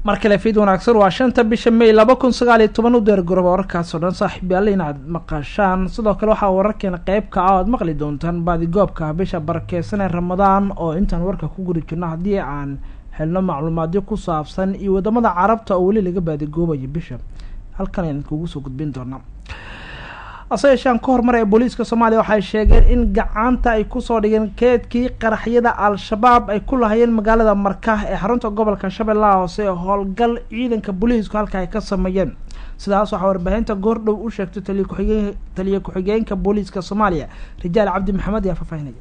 mar kale fiid wanaagsan waa shanta bisha may laba kun sagaal iyo toban u deer goroba wararkaasoo dhan saaxiib yaalla inaad maqashaan sidoo kale waxaa wararkeena qeyb kaca o aad maqli doontaan baadigoobka bisha barakeysan ee ramadaan oo intaan warka ku guri jirno haddii aan helno macluumaadyo ku saabsan iyo wadamada carabta oo weli laga baadigoobayo bisha halkan ayaan kugu soo gudbin doonaa ase yeeshaan ka hormar ee booliiska soomaaliya waxay sheegeen in gacanta ay kusoo dhigeen keedkii qaraxyada al-shabaab ay ku lahayeen magaalada marka ee xarunta gobolka shabeellaha hoose ee howlgal ciidanka booliisku halka ay ka sameeyeen sidaas waxaa warbaahinta goordhow u sheegtay taliya kuxigeen taliya ku-xigeenka booliiska soomaaliya rijaal cabdi maxamed ayaa faahfaahinaya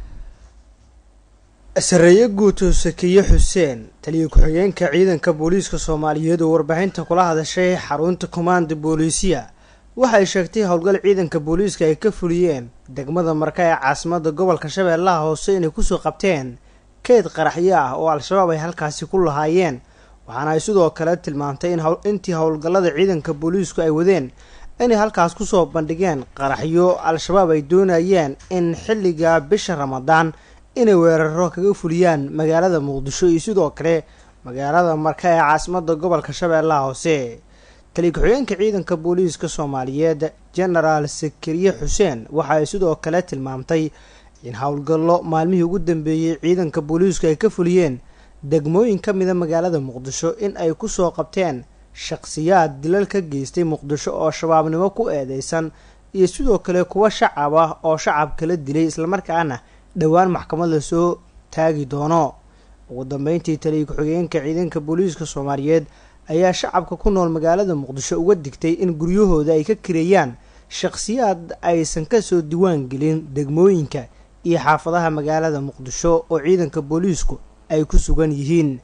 sareeye guuto sakiye xuseen taliya ku-xigeenka ciidanka booliiska soomaaliyeed oo warbaahinta kula hadashay xarunta commanda booliisiya waxay sheegtay howlgal ciidanka booliiska ay ka fuliyeen degmada marka ee caasimada gobolka shabeellaha hoose inay kusoo qabteen keed qaraxyo ah oo al-shabaab ay halkaasi ku lahaayeen waxaana ay sidoo kale tilmaantay in intii howlgallada ciidanka booliisku ay wadeen inay halkaas kusoo bandhigeen qaraxyo al-shabaab ay doonayeen in xilliga bisha ramadaan inay weeraro kaga fuliyaan magaalada muqdisho iyo sidoo kale magaalada marka ee caasimada gobolka shabeellaha hoose taliya ku-xigeenka ciidanka booliiska soomaaliyeed genaraal sakariye xuseen waxa ay sidoo kale tilmaamtay in howlgallo maalmihii ugu dambeeyey ciidanka booliisku ay ka fuliyeen degmooyin ka mida magaalada muqdisho in ay kusoo qabteen shaqsiyaad dilal ka geystay muqdisho oo shabaabnimo ku eedeysan iyo sidoo kale kuwa shacab ah oo shacab kala dilay islamarkaana dhowaan maxkamad lasoo taagi doono ugu dambeyntii taliya ku-xigeenka ciidanka booliiska soomaaliyeed ayaa shacabka ku nool magaalada muqdisho uga digtay in guryahooda ay ka kireeyaan shaqsiyaad aysan kasoo diwaan gelin degmooyinka iyo xaafadaha magaalada muqdisho oo ciidanka booliisku ay ku sugan yihiin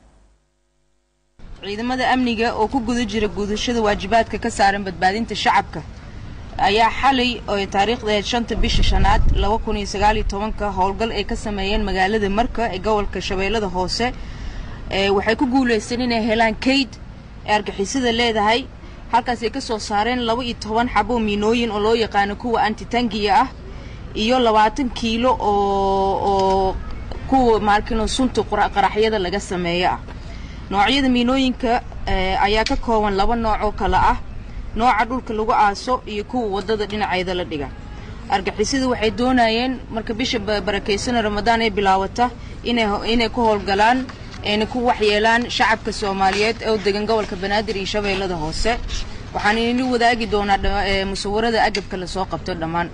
ciidamada amniga oo ku guda jira gudashada waajibaadka ka saaran badbaadinta shacabka ayaa xalay oo taariikhdeed shanta bisha shanaad laba kun iyo sagaaliyo tobanka howlgal ay ka sameeyeen magaalada marka ee gobolka shabeellada hoose waxay ku guuleysteen inay helaan kayd ee argixisada leedahay halkaas ay ka soo saareen laba iyo toban xabo miinooyin oo loo yaqaano kuwa antitangiya ah iyo labaatan kiilo oo oo kuwa maarkino sunta qaraxyada laga sameeyo ah noocyada miinooyinka ayaa ka kooban laba nooc oo kale ah nooca dhulka lagu aaso iyo kuwa waddada dhinaceeda la dhiga argixisada waxay doonayeen marka bisha barakeysana ramadaan ay bilaawata inay inay ku howlgalaan ayna ku waxyeelaan shacabka soomaaliyeed oo degan gobolka banaadir iyo shabeellada hoose waxaan inla wadaagi doonaa musawarada agabka lasoo qabto dhammaan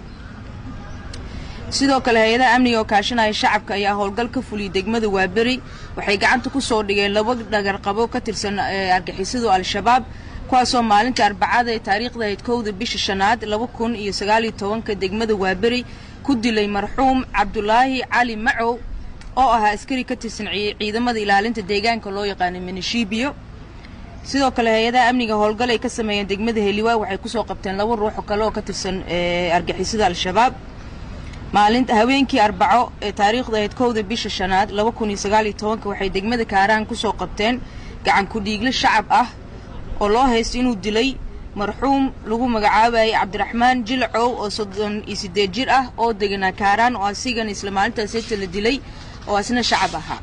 sidoo kale hay-adaha amniga oo kaashanaya shacabka ayaa howlgal ka fuliyay degmada waaberi waxay gacanta kusoo dhigeen laba dhagarqabo ka tirsan argixisadu al-shabaab kuwaasoo maalinta arbacada ee taariikhda ahayd kowda bisha shanaad laba kun iyo sagaaliyo tobanka degmada waaberi ku dilay marxuum cabdulaahi cali macow oo ahaa askari ka tirsan ciidamada ilaalinta deegaanka loo yaqaano minishibiyo sidoo kale hay-adaha amniga howlgal ay ka sameeyeen degmada heliwaa waxay kusoo qabteen laba ruux oo kale oo ka tirsan argixisada al-shabaab maalinta haweenkii arbaco ee taariikhda ahayd kowda bisha shanaad laba kun iyo sagaaliyo tobanka waxay degmada kaaraan kusoo qabteen gacan ku-dhiigle shacab ah oo loo haysto inuu dilay marxuum lagu magacaabayay cabdiraxmaan jilcow oo soddon iyo siddeed jir ah oo deganaa kaaraan oo asigan isla maalintaas heta la dilay oo asna shacab ahaa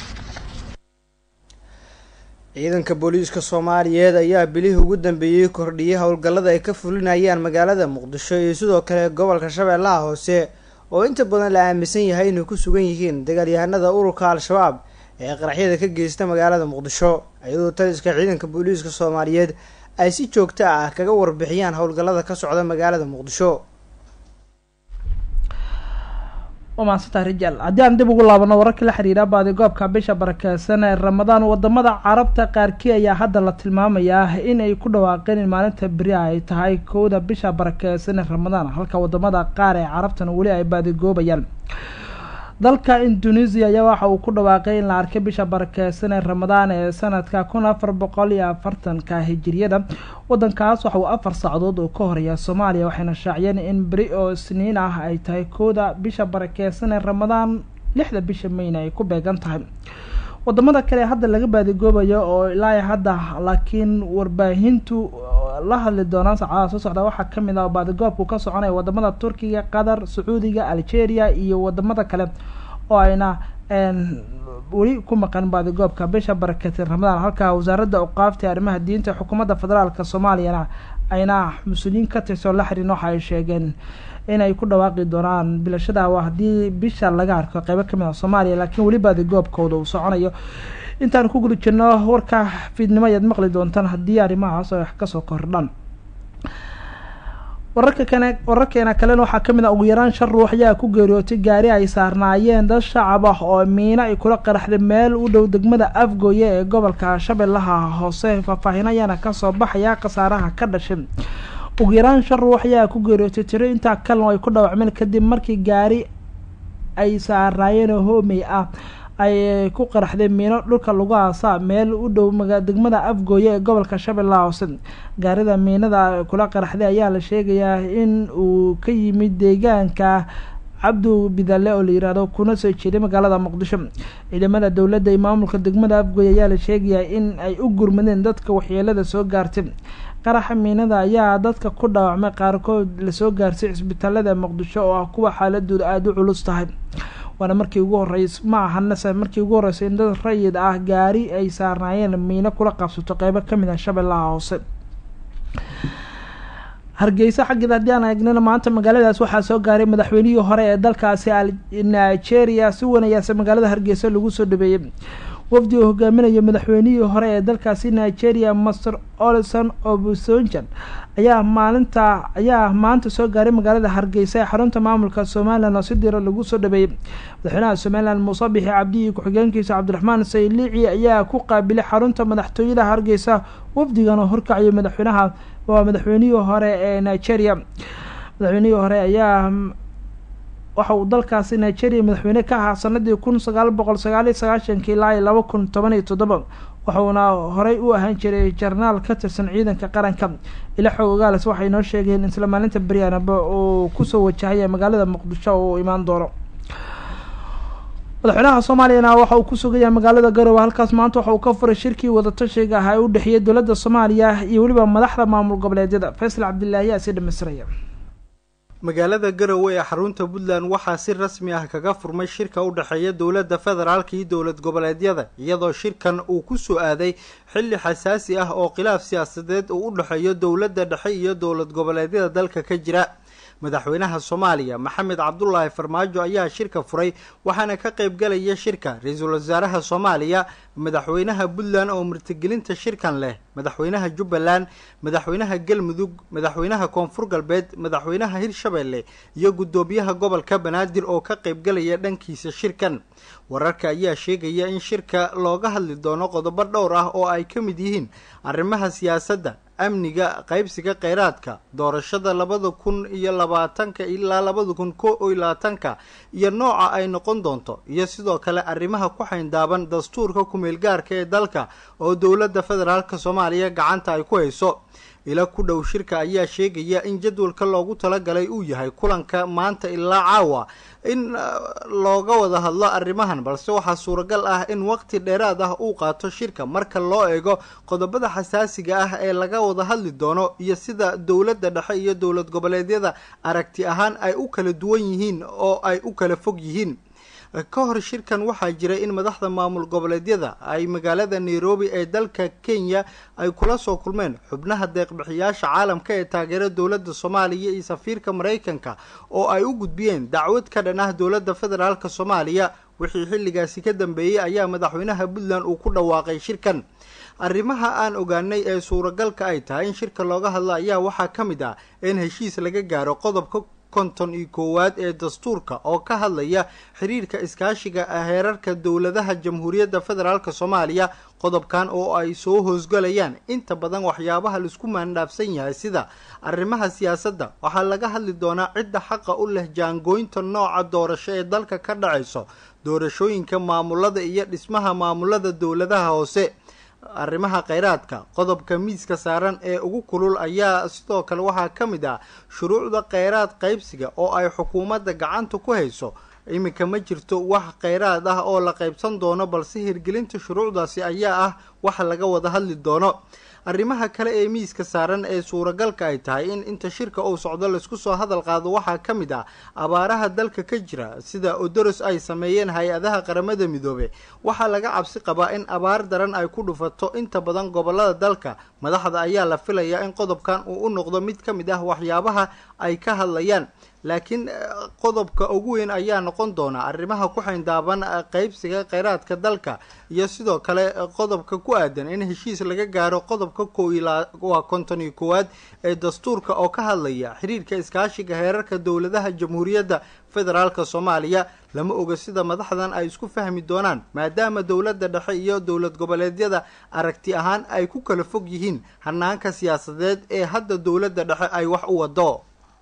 ciidanka booliiska soomaaliyeed ayaa bilihii ugu dambeeyey kordhiyay howlgallada ay ka fulinayaan magaalada muqdisho iyo sidoo kale gobolka shabeellaha hoose oo inta badan la aaminsan yahay inay ku sugan yihiin dagaalyahanada ururka al-shabaab ee qaraxyada ka geysta magaalada muqdisho iyadoo taliska ciidanka booliiska soomaaliyeed ay si joogto ah kaga warbixiyaan howlgallada ka socda magaalada muqdisho waa mahadsantaha rijaal haddii aan dib ugu laabano wararka la xiriira baadigoobka bisha barakeysan ee ramadaan wadamada carabta qaarkii ayaa hadda la tilmaamayaa inay ku dhawaaqeen in maalinta beri ay tahay kowda bisha barakeysan ee ramadaan halka wadamada qaar ee carabtana weli ay baadigoobayaan dalka indonesia ayaa waxa uu ku dhawaaqay in la arkay bisha barakeysan ee ramadaan ee sanadka kun afar boqol iyo afartanka hijiriyada wadankaas waxa uu afar saacadood oo ka horeeya soomaaliya waxayna shaaciyeen in beri oo isniin ah ay tahay kooda bisha barakeysan ee ramadaan lixda bisha mayna ay ku beegan tahay wadamada kale hadda laga baadigoobayo oo ilaa hadda laakiin warbaahintu la hadli doonaan saacadaha soo socda waxaa kamid ah baadigoobku ka soconaya wadamada turkiga qatar sacuudiga algeria iyo wadamada kale oo ayna weli ku maqan baadigoobka bisha barakati ramadaan halka wasaaradda awqaafta arrimaha diinta xukuumadda federaalka soomaaliyana ayna mas-uuliyiin ka tirsan la xiriin waxa ay sheegeen inay ku dhawaaqi doonaan bilashada haddii bisha laga arko qeybo kamid ah soomaaliya laakiin weli baadigoobkooda uu soconayo intaan ku guda jirno warka fiidnimo ayaad maqli doontaan haddii arrimahaas ay wax kasoo kordhan wararka kane wararkeena kalena waxaa kamid ah ugu yaraan shan ruux ayaa ku geeriyootay gaari ay saarnaayeen dad shacab ah oo miino ay kula qaraxday meel u dhow degmada afgooye ee gobolka shabeellaha hoose faahfaahin ayaana kasoo baxaya khasaaraha ka dhashay ugu yaraan shan ruux ayaa ku geeriyootay tiro intaa kalena ay ku dhaawacmeen kadib markii gaari ay saarnaayeen oo hoomey ah ay ku qaraxday miino dhulka lagu aasaa meel u dhow degmada afgooye ee gobolka shabeellaha hoose gaarida miinada kula qaraxday ayaa la sheegayaa in uu ka yimid deegaanka cabdu bidale oo la yiraahdo kuna soo jeeday magaalada muqdisho ciidamada dowladda iyo maamulka degmada afgooye ayaa la sheegayaa in ay u gurmadeen dadka waxyeelada soo gaartay qaraxa miinada ayaa dadka ku dhaawacmay qaarkood lasoo gaarsay cisbitaalada muqdisho oo ah kuwa xaaladooda aada u culus tahay waana markii ugu horeys ma ahanase markii ugu horreysay in dad rayid ah gaari ay saarnaayeen miino kula qabsato qeybo kamid ah shabeellaha hoose hargeysa xaggeeda haddii aan eegnana maanta magaaladaas waxaa soo gaaray madaxweynihii hore ee dalkaasi nigeria si wanayaasa magaalada hargeysa lagu soo dhabeeyey wafdi uu hogaaminayo madaxweynihii hore ee dalkaasi nigeria master olson obusonjan ayaa maalinta ayaa maanta soo gaaray magaalada hargeysa ee xarunta maamulka somalilan oo si diro lagu soo dhabeeyey madaxweynaha somalilan muuse bixi cabdi iyo ku-xigeenkiisa cabdiraxmaan saylici ayaa ku qaabilay xarunta madaxtooyada hargeysa wafdigan oo horkacayay madaxweynaha waa madaxweynihii hore ee nigeria madaxweynihii hore ayaa waxa uu dalkaasi nigeria madaxweyne ka ahaa sanadii kun sagaal boqol sagaal iyo sagaashankii ilaa iyo laba kun toban iyo toddoba waxauna horey u ahaan jiray jarnaal ka tirsan ciidanka qaranka ila xoog ogaales waxay noo sheegeen isla maalinta beryaanaba uu kusoo wajahaya magaalada muqdisho oo uu imaan doono madaxweynaha soomaaliyana waxa uu ku sugaya magaalada garowe halkaas maanta waxa uu ka furay shirkii wadatashiga ah ee u dhexeeyay dowladda soomaaliya iyo weliba madaxda maamul goboleedyada faysal cabdilaahi ayaa sii dhamaystiraya magaalada garowe ee xarunta puntland waxaa si rasmi ah kaga furmay shirka u dhexeeya dowladda federaalka iyo dowlad goboleedyada iyadoo shirkan uu ku soo aaday xilli xasaasi ah oo khilaaf siyaasadeed uu u dhexeeyo dowladda dhexe iyo dowlad goboleedyada dalka ka jira madaxweynaha soomaaliya maxamed cabdulaahi farmaajo ayaa shirka furay waxaana ka qayb galaya shirka ra-iisul wasaaraha soomaaliya madaxweynaha puntland oo martigelinta shirkan leh madaxweynaha jubbaland madaxweynaha galmudug madaxweynaha koonfur galbeed madaxweynaha hirshabeelle iyo guddoomiyaha gobolka banaadir oo ka qayb galaya dhankiisa shirkan wararka ayaa sheegaya in shirka looga hadli doono qodobo dhowr ah oo ay ka mid yihiin arrimaha siyaasadda amniga qaybsiga kheyraadka doorashada labada kun iyo labaatanka ilaa labada kun ko iyo labaatanka iyo nooca ay noqon doonto iyo sidoo kale arrimaha ku xayndaaban dastuurka kumeel gaarka ee dalka oo dowladda federaalka soomaaliya gacanta ay ku hayso ila ku dhow shirka ayaa sheegaya in jadwalka loogu talagalay uu yahay kulanka maanta ilaa caawa in looga wada hadlo arrimahan balse waxaa suuragal ah in waqti dheeraad ah uu qaato shirka marka loo eego qodobada xasaasiga ah ee laga wada hadli doono iyo sida dowladda dhexe iyo dowlad goboleedyada aragti ahaan ay u kala duwan yihiin oo ay u kala fog yihiin ka hor shirkan waxaa jira in madaxda maamul goboleedyada ay magaalada nairobi ee dalka kenya ay kula soo kulmeen xubnaha deeqbixiyaasha caalamka ee taageera dowladda soomaaliya iyo safiirka maraykanka oo ay u gudbiyeen dacwad ka dhan ah dowladda federaalk soomaaliya wixii xilligaasi ka dambeeyey ayaa madaxweynaha puntland uu ku dhawaaqay shirkan arrimaha aan ogaanay ee suuragalka ay tahay in shirka looga hadlo ayaa waxaa ka mid ah in heshiis laga gaaro qodobka konton iyo koowaad ee dastuurka oo ka hadlaya xiriirka iskaashiga heerarka dowladaha jamhuuriyadda federaalk soomaaliya qodobkan oo ay soo hoosgalayaan inta badan waxyaabaha laisku maandhaafsan yahay sida arrimaha siyaasadda waxaa laga hadli doonaa cidda xaqa u leh jaangooynta nooca doorasho ee dalka ka dhacayso doorashooyinka maamulada iyo dhismaha maamulada dowladaha hoose arrimaha kheyraadka qodobka miiska saaran ee ugu kulul ayaa sidoo kale waxaa ka mid ah shuruucda kheyraad qaybsiga oo ay xukuumadda gacanta ku hayso iminka ma jirto wax kheyraad ah oo la qaybsan doono balse hirgelinta shuruucdaasi ayaa ah wax laga wada hadli doono arrimaha kale ee miiska saaran ee suuragalka ay tahay in inta shirka uu socdo laisku soo hadal qaado waxaa ka mid ah abaaraha dalka ka jira sida odoros ay sameeyeen hay-adaha qaramada midoobe waxaa laga cabsi qabaa in abaar daran ay ku dhufato inta badan gobolada dalka madaxda ayaa la filayaa in qodobkan uu u noqdo mid ka mid ah waxyaabaha ay ka hadlayaan laakiin qodobka ugu weyn ayaa noqon doona arrimaha ku xayndaaban qeybsiga kheyraadka dalka iyo sidoo kale qodobka ku aadan in heshiis laga gaaro qodobka waa konton iyo koowaad ee dastuurka oo ka hadlaya xiriirka iskaashiga heerarka dowladaha jamhuuriyadda federaalk soomaaliya lama oga sida madaxdan ay isku fahmi doonaan maadaama dowladda dhexe iyo dowlad goboleedyada aragti ahaan ay ku kala fog yihiin hanaanka siyaasadeed ee hadda dowladda dhexe ay wax u wado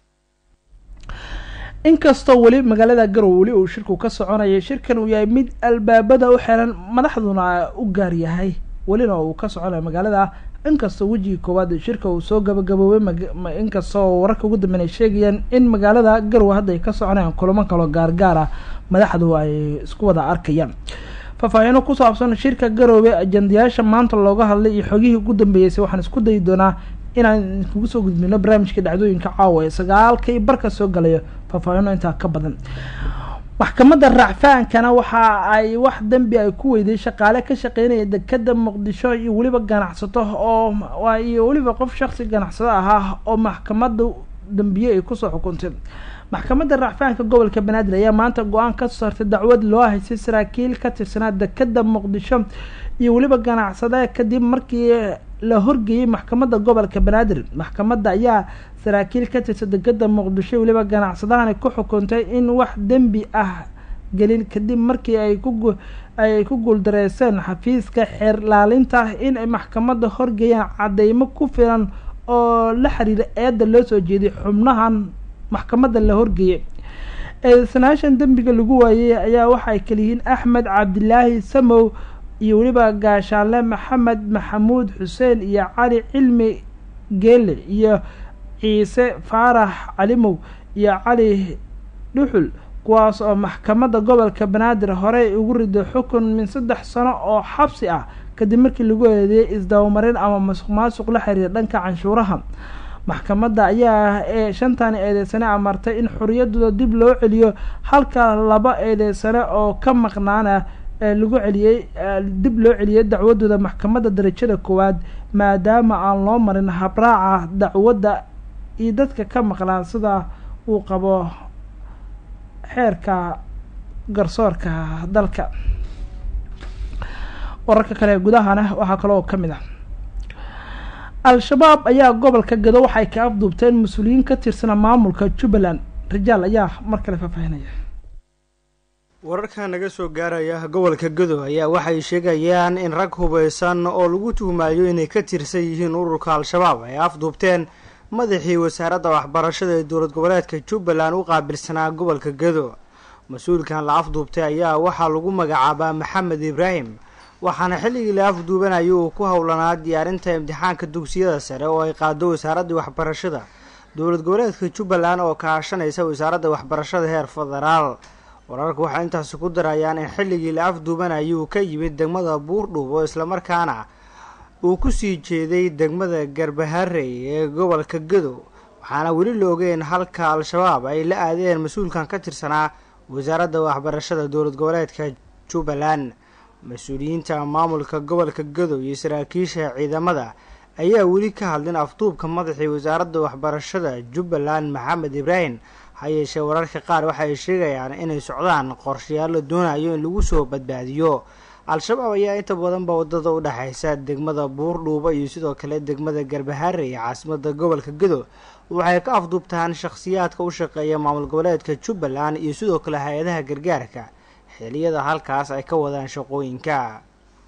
inkastoo weli magaalada garow weli uu shirku ka soconayay shirkan uu yahay mid albaabada u xiran madaxduna u gaar yahay welina uu ka soconayo magaalada inkastoo wejigii koowaad shirka uu soo gabagaboobay inkastoo wararka ugu dambeyn ay sheegayaan in magaalada garow hadda ay ka soconayaan kulamo kaloo gaargaar ah madaxdu ay isku wada arkayaan faahfaahiino ku saabsan shirka garoobe ajandayaasha maanta looga hadlay iyo xogihii ugu dambeeyeysay waxaan isku dayi doonaa inaan kugu soo gudbino barnaamijka dhacdooyinka caawa ee sagaalka iyo barka soo galayo faahfaahino intaa ka badan maxkamadda raacfaankana waxa ay wax dembi ay ku weyday shaqaale ka shaqeynaya dekeda muqdisho iyo weliba ganacsato oo iyo weliba qof shaksi ganacsado ahaa oo maxkamadda dambiye ay kusoo xukuntay maxkamadda racfaanka gobolka banaadir ayaa maanta go-aan ka saartay dacwad loo haysay saraakiil ka tirsanaa dekeda muqdisho iyo weliba ganacsada kadib markii la horgeeyey maxkamadda gobolka banaadir maxkamadda ayaa saraakiil ka tirsan dekeda muqdisho iyo weliba ganacsadahani ku xukuntay in wax dembi ah gelin kadib markii ay ku ay ku guuldareyseen xafiiska xeer laalinta in ay maxkamadda horgeeyaan cadeymo ku filan oo la xiriira eedda loo soo jeeday xubnahan maxkamadda la horgeeyay eedeysanaashan dembiga lagu waayey ayaa waxay kaliyihiin axmed cabdilaahi samow iyo weliba gaashaanle maxamed maxamuud xuseen iyo cali cilmi geele iyo ciise faarax calimow iyo cali dhuxul kuwaas oo maxkamadda gobolka banaadir horey ugu riday xukun min saddex sano oo xabsi ah kadib markii lagu eedeeyay isdabamarin ama masuq maasuq la xiriira dhanka canshuuraha maxkamadda ayaa ee shantan eedeysane amartay in xoriyadooda dib loo celiyo halka laba eedeysane oo ka maqnaana lagu celiyey dib loo celiyay dacwadooda maxkamadda darajada koowaad maadaama aan loo marin habraaca dacwadda iyo dadka ka maqnaan sida uu qabo xeerka garsoorka dalka wararka kale gudahana waxaa kaloo ka mid ah al-shabaab ayaa gobolka gado waxay ka afduubteen mas-uuliyiin ka tirsana maamulka jubbaland rajaal ayaa mar kale faahfaahinaya wararka naga soo gaaraya gobolka gado ayaa waxay sheegayaan in rag hubeysan oo lagu tuhmaayo inay ka tirsan yihiin ururka al-shabaab ay afduubteen madaxii wasaaradda waxbarashada ee dowlad goboleedka jubbaland u qaabilsanaa gobolka gado mas-uulkan la afduubtay ayaa waxaa lagu magacaabaa maxamed ibraahim waxaana xilligii la afduubanaya uu ku howlanaa diyaarinta imtixaanka dugsiyada sare oo ay qaado wasaaraddii waxbarashada dowlad goboleedka jubbaland oo kaashanaysa wasaaradda waxbarashada heer federaal wararku waxay intaasi ku darayaan in xilligii la afduubanaya uu ka yimid degmada buurdhuub oo islamarkaana uu kusii jeeday degmada garbaharey ee gobolka gado waxaana weli la ogeyn halka al-shabaab ay la aadeen mas-uulkan ka tirsanaa wasaaradda waxbarashada dowlad goboleedka jubbaland mas-uuliyiinta maamulka gobolka gado iyo saraakiisha ciidamada ayaa weli ka hadlin afduubka madaxii wasaaradda waxbarashada jubbaland maxamed ibraahim ha yeeshee wararka qaar waxay sheegayaan inay socdaan qorshayaal la doonayo in lagu soo badbaadiyo al-shabaab ayaa inta badanba wadada u dhexaysa degmada buurdhuuba iyo sidoo kale degmada garbahaare ee caasimada gobolka gado waxay ka afduubtaan shakhsiyaadka u shaqeeya maamul goboleedka jubbaland iyo sidoo kale hay-adaha gargaarka xiliyada halkaas ay ka wadaan shaqooyinka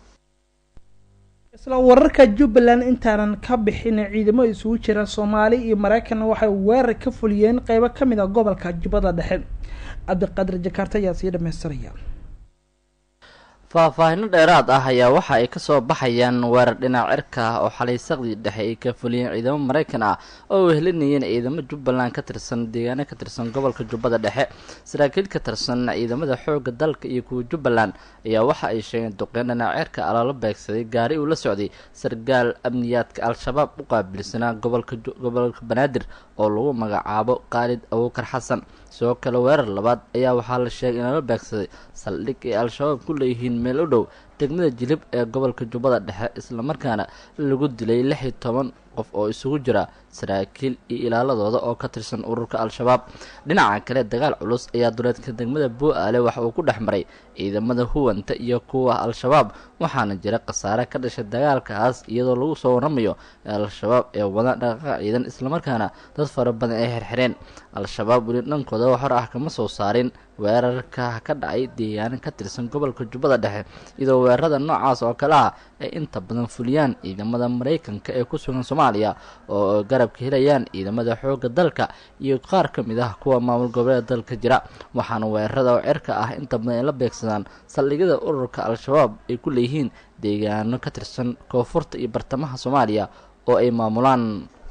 isla wararka jubbaland intaanan ka bixin ciidamo isugu jira soomaali iyo mareykanna waxay weerar ka fuliyeen qeybo ka mid a gobolka jubbada dhexe cabdiqaadir jakarta ayaa sii dhamaystiraya faahfaahino dheeraad ah ayaa waxa ay kasoo baxayaan weerar dhinac cirka ah oo xalay saqdii dhexe ay ka fuliyeen ciidamo maraykan ah oo wehelinayeen ciidamo jubbaland ka tirsan deegaano ka tirsan gobolka jubbada dhexe saraakiil ka tirsan ciidamada xoogga dalka iyo kuwa jubbaland ayaa waxa ay sheegeen duqeyn dhinac cirka ah loola beegsaday gaari uu la socday sargaal amniyaadka al-shabaab u qaabilsanaa gobolka gobolka banaadir oo lagu magacaabo khaalid abuukar xasan sidoo kale weerar labaad ayaa waxaa la sheegay in lala beegsaday saldhig ay al-shabaab ku leeyihiin meel u dhow degmada jilib ee gobolka jubbada dhexe islamarkaana lagu dilay lix iyo toban qof oo isugu jira saraakiil iyo ilaaladooda oo ka tirsan ururka al-shabaab dhinaca kale dagaal culus ayaa duleedka degmada buu-aale waxa uu ku dhex maray ciidamada huwanta iyo kuwa al-shabaab waxaana jira khasaare ka dhashay dagaalkaas iyadoo lagu soo waramayo al-shabaab ee wada dhaqaaqa ciidan islamarkaana dad fara badan ay xirxireen al-shabaab weli dhankooda wax hor ah kama soo saarin weerarka ka dhacay deegaano ka tirsan gobolka jubbada dhexe iyadoo weerarada noocaas oo kale ah ay inta badan fuliyaan ciidamada maraykanka ee ku sugan soomaaliya oo garabka helayaan ciidamada xoogga dalka iyo qaar ka mid ah kuwa maamul goboleeda dalka jira waxaana weerarada oo cirka ah inta badan ay la beegsadaan saldhigyada ururka al-shabaab ay ku leeyihiin deegaano ka tirsan koonfurta iyo bartamaha soomaaliya oo ay maamulaan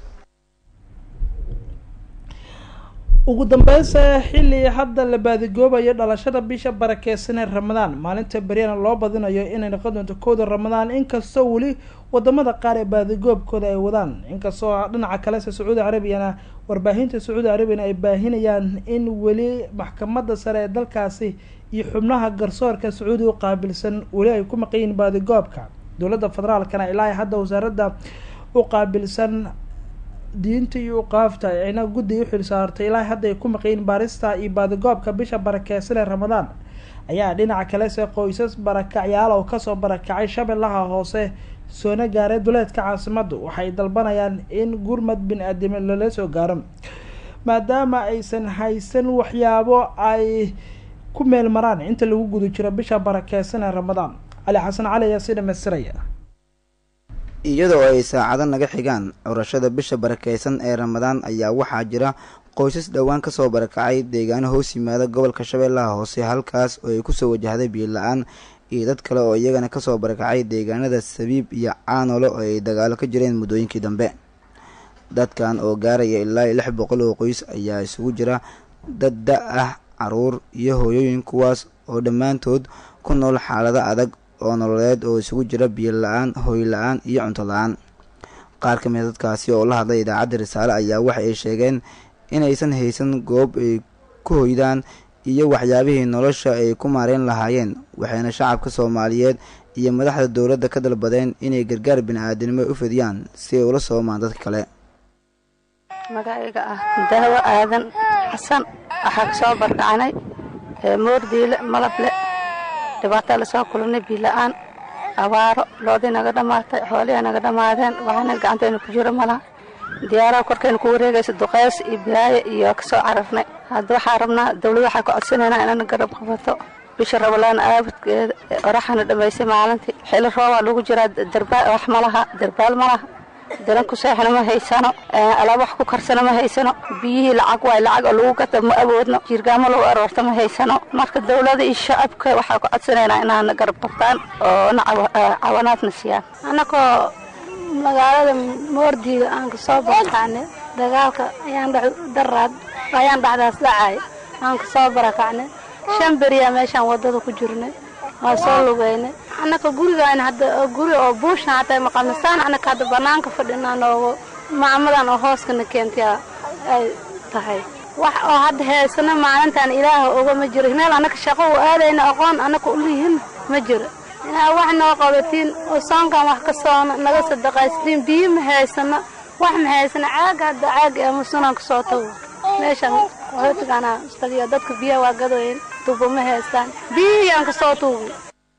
ugu dambeynse xilli hadda la baadigoobayo dhalashada bisha barakeysan ee ramadaan maalinta beryana loo badinayo inay noqon doonto kowda ramadaan inkastoo weli wadamada qaar ee baadigoobkooda ay wadaan inkastoo dhinaca kalese sacuudi carabiyana warbaahinta sacuudi carabiyana ay baahinayaan in weli maxkamada sare ee dalkaasi iyo xubnaha garsoorka sacuudi u qaabilsan weli ay ku maqanyihiin baadigoobka dowladda federaalkana ilaa hadda wasaaradda u qaabilsan diinta iyo uqaafta ayna guddi u xil saartay ilaa hadda ay ku maqayin baarista iyo baadigoobka bisha barakeysan ee ramadaan ayaa dhinaca kalese qoysas barakacyaal oo kasoo barakacay shabeellaha hoose soona gaaray duleedka caasimadu waxay dalbanayaan in gurmad bin-aadimo lala soo gaaro maadaama aysan haysan waxyaabo ay ku meel maraan inta lagu guda jiro bisha barakeysan ee ramadaan cali xasan cali ayaa si dhamaystiraya iyadoo ay saacado naga xigaan curashada bisha barakeysan ee ramadaan ayaa waxaa jira qoysas dhowaan kasoo barakacay deegaano hoos yimaada gobolka shabeellaha hoose halkaas oo ay kusoo wajahday biyo la-aan iyo dad kale oo iyagana kasoo barakacay deegaanada sabiib iyo caanole oo ay dagaalo ka jireen muddooyinkii dambe dadkan oo gaaraya ilaa iyo lix boqol oo qoys ayaa isugu jira dad da ah caruur iyo hooyooyin kuwaas oo dhammaantood ku nool xaalado adag oo nololeed oo isugu jira biyo la-aan hooy la-aan iyo cunto la-aan qaar ka mida dadkaasi oo la hadlay idaacadda risaale ayaa waxa ay sheegeen inaysan haysan goob ay ku hoydaan iyo waxyaabihii nolosha ay ku maareen lahaayeen waxayna shacabka soomaaliyeed iyo madaxda dowladda ka dalbadeen inay gargaar bini-aadinimo u fidiyaan si ay ula soomaan dadka kale magacayga ah daawo aadan xasan waxaa ka soo barkacanay moordiile malable dhibaataa lasoo kulanay biila-aan abaaro loodii naga dhammaatay xoolihii naga dhammaadeen waxaana gacantayna ku jiro malaha diyaaraha korkayna ku wareegaysa duqeys iyo bilaayo iyo kasoo cararnay hadda waxaa rabnaa dawlad waxaa ka codsanaynaa inana garab qabato bisha rabalaan aabadkeeda oraxana dhammaysay maalintii xili roobaa lagu jiraa darbaal wax malaha darbaal malaha dalan ku seexna ma haysano alaab wax ku karsana ma haysano biyihii lacag waay lacag oo lagu gata ma awoodno jiirgaamo lagu aroorta ma haysano marka dawlada iyo shacabka waxaa ku codsanaynaa inaana garab qabtaan oo na cawanaadna siiyaan annakoo magaalada moordiida aan ka soo barakacnay dagaalka ayaan daraad ayaan dhacdaas dhacay aan ka soo barakacnay shan beriyaa meeshaan wadada ku jirnay waa soo lugeynay annaka gurigaan hadda guri oo buushan hataa maqamistaan annaka hadda banaanka fadhinaa noogu macmadan oo hooskana keentay ay tahay wax oo hadda heesano maalintan ilaaha oga ma jiro meel annaka shaqo u aadayna aqoon annaka u lihin ma jiro inaa wax noo qabatiin oo soonkan wax ka soona naga sadaqaystiin biyo ma haysano wax ma haysano caaga hadda caaga ee musunan ka soo tago meeshan qaxootigaana istagiyo dadka biyaha waa gadoyen tubo ma haystaan biyihiyaan ka soo tuugi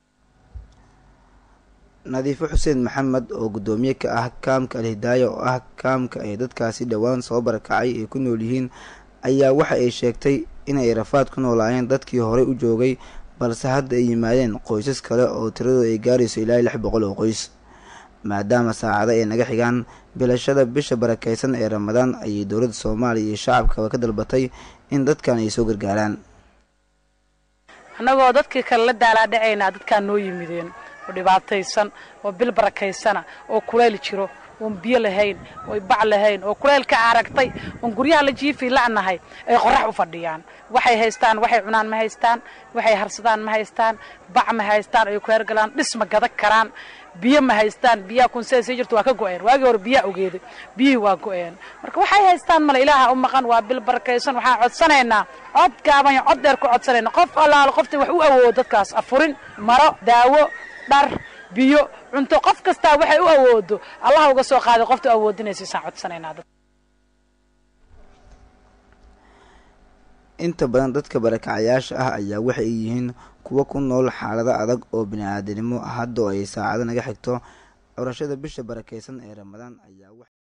nadiifo xuseen maxamed oo guddoomiye ka ah kaamka alhidaaya oo ah kaamka ay dadkaasi dhowaan soo barakacay ay ku nool yihiin ayaa waxa ay sheegtay inay rafaad ku noolaayeen dadkii horey u joogay balse hadda ay yimaadeen qoysas kale oo tiradooda ay gaarayso ilaa lix boqol oo qoys maadaama saacado ay naga xigaan bilashada bisha barakeysan ee ramadaan ayay dowladda soomaaliya iyo shacabkaba ka dalbatay in dadkan ay soo gargaaraan annagoo dadkii kale la daalaadhacaynaa dadkaa noo yimideen oo dhibaataysan oo bil barakaysana oo kulayl jiro oon biyo lahayn oy bac lahayn oo kulaylka aragtay oon guryaha la jiifi la'nahay ay qorax u fadhiyaan waxay haystaan waxay cunaan ma haystaan waxay harsadaan ma haystaan bac ma haystaan ay ku hergalaan dhis ma gadan karaan biyo ma haystaan biyaha kunsee sii jirto waa ka go-een waagii hore biyaa ogeeday biyihii waa go-een marka waxay haystaan male ilaaha u maqan waa bil barakaysan waxaan codsanaynaa cod gaaban iyo cod dheer ku codsanayna qof allaalo qofta wax u awoodo dadkaas afurin maro daawo dhar biyo cunto qof kastaa waxay u awoodo allah uga soo qaaday qofta awoodinaysiisaan codsanaynaa dad inta badan dadka barakacayaasha ah ayaa waxay yihiin kuwa ku nool xaalado adag oo bini-aadanimo haddoo ay saacado naga xigto curashada bisha barakaysan ee ramadaan ayaa